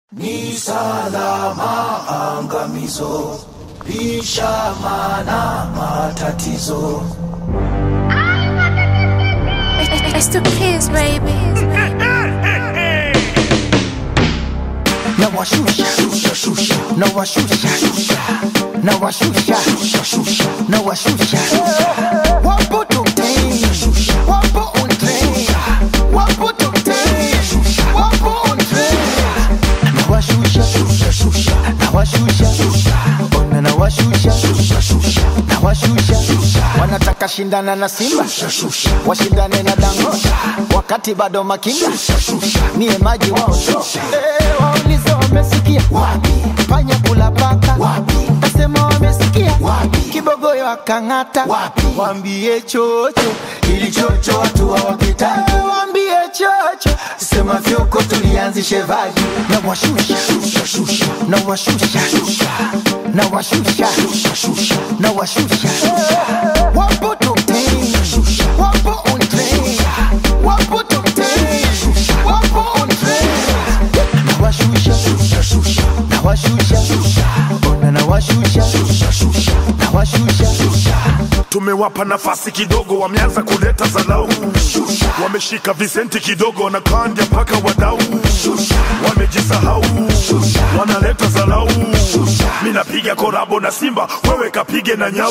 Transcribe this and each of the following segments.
Ni salama angamizo, lisha mana matatizo. It's the kids, baby. na washusha Shusha shusha na washusha na washusha na washusha wapo tokten wapo on train wapo tokten wapo on train na washusha shusha shusha na washusha ona na washusha na washusha wanataka shindana na Simba shusha shusha washindane na Dangote wakati bado makinda niye maji wao Eh, waulize wamesikia wapi panya kula paka Wapi? kasema wamesikia Wapi? kibogoyo akang'ata Wapi? wambie chocho ili chocho watu hawakitaki Eh, wambie chocho sema fyoko tulianzishe vaji na washusha shusha shusha na washusha na washusha na washusha wapo top 10 wapo on train wapo top 10 wapo on train na washusha na washusha ona na washusha na washusha tumewapa nafasi kidogo, wameanza kuleta zalau, wameshika visenti kidogo na kandya mpaka wadau, wamejisahau, wanaleta zalau. Mi napiga korabo na Simba, wewe kapige na nyau,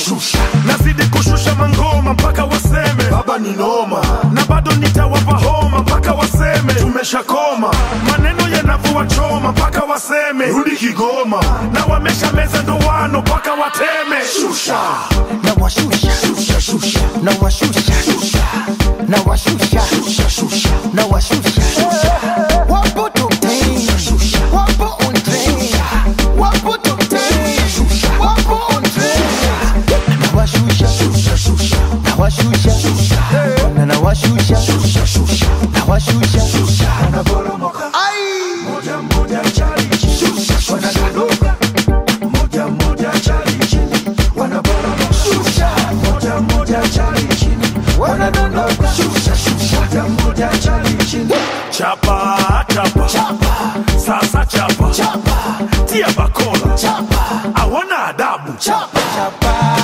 nazidi kushusha mangoma mpaka waseme baba ni noma, na bado nitawapa homa mpaka waseme tumeshakoma, maneno yanavua choma mpaka waseme rudi Kigoma, na wamesha meza ndoano mpaka wateme shusha na washusha na washusha na washusha na washusha wapo top 10 wapo on train wapo top 10 wapo on train na washusha na washusha na na washusha na washusha wanaporomoka moja moja chali chini wanadondoka moja moja chali chini wanaporomoka moja moja chali chini wanadondoka moja moja chali chini chapa chapa sasa chapa tia bakola awana adabu chapa